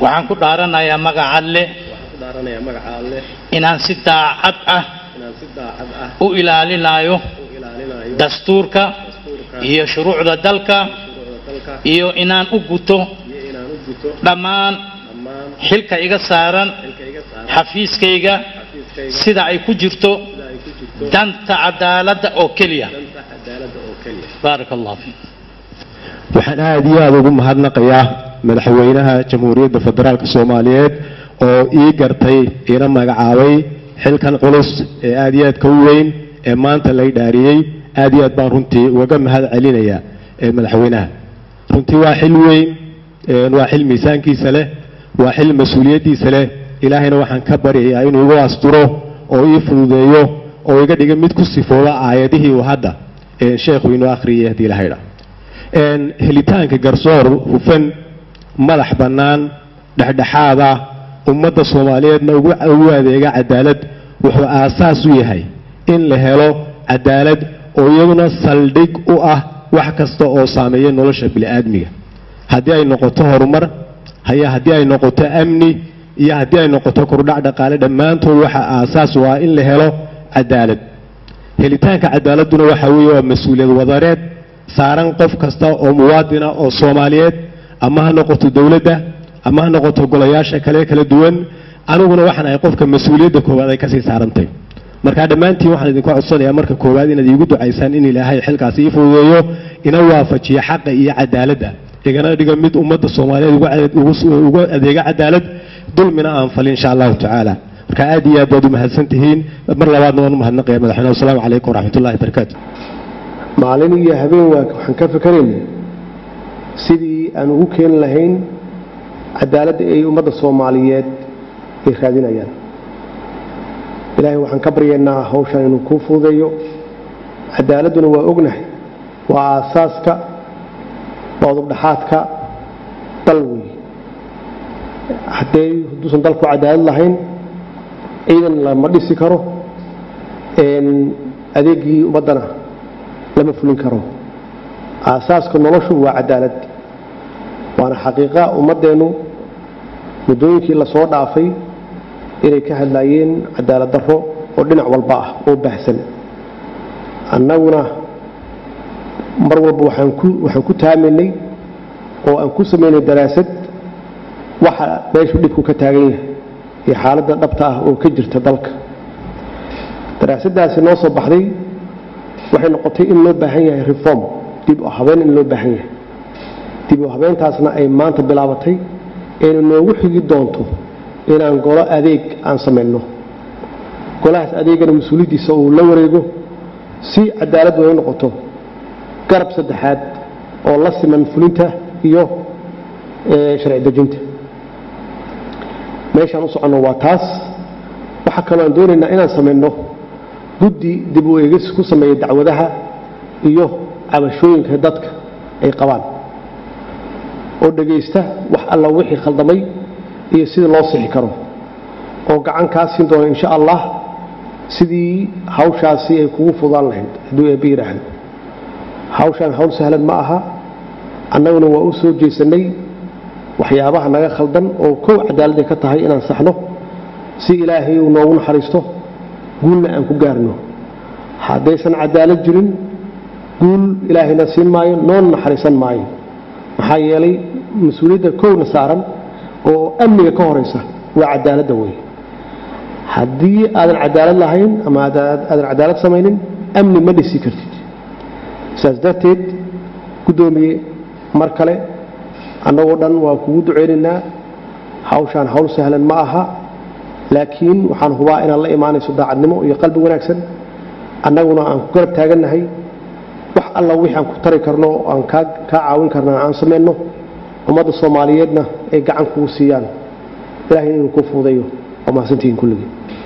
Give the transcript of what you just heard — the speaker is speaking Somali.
waxaan ku dhaaranayaa magaca alle waxaan ku dhaaranayaa magaca alleh inaan si daacad ah inaan si daacad ah u ilaalinayo u ilaalinayo dastuurka dastuurka iyo shuruucda dalka shuruucda dalka iyo inaan u guto iyo inaan u guto dhammaan dhammaan xilka iga saaran xilka iga saaran xafiiskayga xafiiskayga sida ay ku jirto sida ay ku jirto danta cadaaladda oo keliya danta cadaaladda oo keliya baaraka allah fiik waxaan aada iyo aada ugu mahadnaqayaa madaxweynaha jamhuuriyadda federaalk soomaaliyeed oo ii gartay iina magacaabay xilkan culus ee aada iyo aadka u weyn ee maanta lay dhaariyey aada iyo aad baan runtii ugaga mahad celinayaa ee madaxweynaha runtii waa xil weyn ee waa xil miisaankiisa leh waa xil mas-uuliyaddiisa leh ilaahayna waxaan ka baryayaa inuu igu asturo oo ii fududeeyo oo iga dhiga mid ku sifooba aayadihii uu hadda ee sheekhu inoo akhriyay haddii ilahaydha een helitaanka garsoor hufan madax bannaan dhexdhexaada ummadda soomaaliyeedna ugu ugu adeega cadaalad wuxuu aasaas u yahay in la helo cadaalad oo iyaduna saldhig u ah wax kasta oo saameeya nolosha bini'aadmiga haddii ay noqoto horumar haya haddii ay noqoto amni iyo haddii ay noqoto kordhac dhaqaale dhammaantood waxa aasaas u ah in la helo cadaalad helitaanka cadaaladuna waxa weeye waa mas-uuliyad wadareed saaran qof kasta oo muwaadina oo soomaaliyeed ama ha noqoto dowladda ama ha noqoto golayaasha kale kala duwan aniguna waxaan ahay qofka mas-uuliyadda koowaad ay kasii saarantay marka dhammaantiin waxaan idinku codsanayaa marka koowaad inaad iigu ducaysaan in ilaahay xilkaasi ii fududeeyo ina waafajiyo xaqa iyo cadaaladda igana dhiga mid ummadda soomaaliyeed ugu cade- ugu- ugu adeega cadaalad dulmina aan falin insha allahu tacaala marka aad iyo aad baad u mahadsan tihiin mar labaadna waan u mahadnaqaya madaxweyne wasalaamu calaykum waraxmatullahi wabarakaatu maalin iyo habeen waa waxaan ka fikeraynay sidii aan ugu keeni lahayn cadaaladda ay ummadda soomaaliyeed ay raadinayaan ilaahay waxaan ka baryaynaa hawshan inuu kuu fududeeyo cadaaladduna waa ognahay waa aasaaska waa udubdhaxaadka dal weeye haddee hadduusan dalku cadaalad lahayn ciidan lama dhisi karo een adeegii ummaddana lama fulin karo aasaaska noloshu waa cadaalad waana xaqiiqa ummaddeennu muddooyinkii lasoo dhaafay inay ka hadlaayeen cadaalad darro oo dhinac walba ah oo baahsan annaguna mar walba waxaan ku waxaan ku taamaynay oo aan ku samaynay daraasad waxa meeshu dhibku ka taagan yahay iyo xaaladda dhabta ah oo ka jirta dalka daraasaddaasi noo soo baxday waxay noqotay in loo baahan yahay reform dib u habeen in loo baahan yahay dib u habeentaasna ay maanta bilaabatay ayna noogu xigi doonto inaan golo adeeg aan samayno golahaas adeegana mas-uuliyaddiisa uu la wareego si cadaalad way noqoto garab saddexaad oo la siman fulinta iyo ee, sharci dejinta meeshaan u soconno waa taas waxaa kaloo aan doonaynaa inaan samayno guddi dib u eegis ku sameeya dacwadaha iyo cabashooyinka dadka ay qabaan oo dhegaysta wax alla wixii khaldamay iyo sida loo sixi karo oo gacan kaa siin doona insha allah sidii hawshaasi ay kugu fudaan lahayd hadduu eebbe yidhaahdo hawshaan hawl sahlan ma aha annaguna waa u soo jeesannay waxyaabaha naga khaldan oo kow cadaaladday ka tahay inaan saxno si ilaahay uu noogu naxariisto guulna aan ku gaarno haddaysan cadaalad jirin guul ilaahayna siin maayo noon naxariisan maayo maxaa yeelay mas-uuliyadda kowna saaran oo amniga ka horaysa waa cadaaladda wey haddii aadan cadaalad lahayn ama aada- aadan cadaalad samaynin amni ma dhisi kartid saas darteed guddoomiye mar kale annagoo dhan waa kugu duceynaynaa hawshaan hawl sahlan ma aha laakiin waxaan hubaa inaad la imaanayso daacadnimo iyo qalbi wanaagsan annaguna aan ku garab taagannahay wax alla wixii aan ku tari karno oo aan kaa kaa caawin karna aan samayno ummadda soomaaliyeedna ay gacan kugu siiyaan ilaahay inuu ku fuudayo waa mahadsantihiin kulligii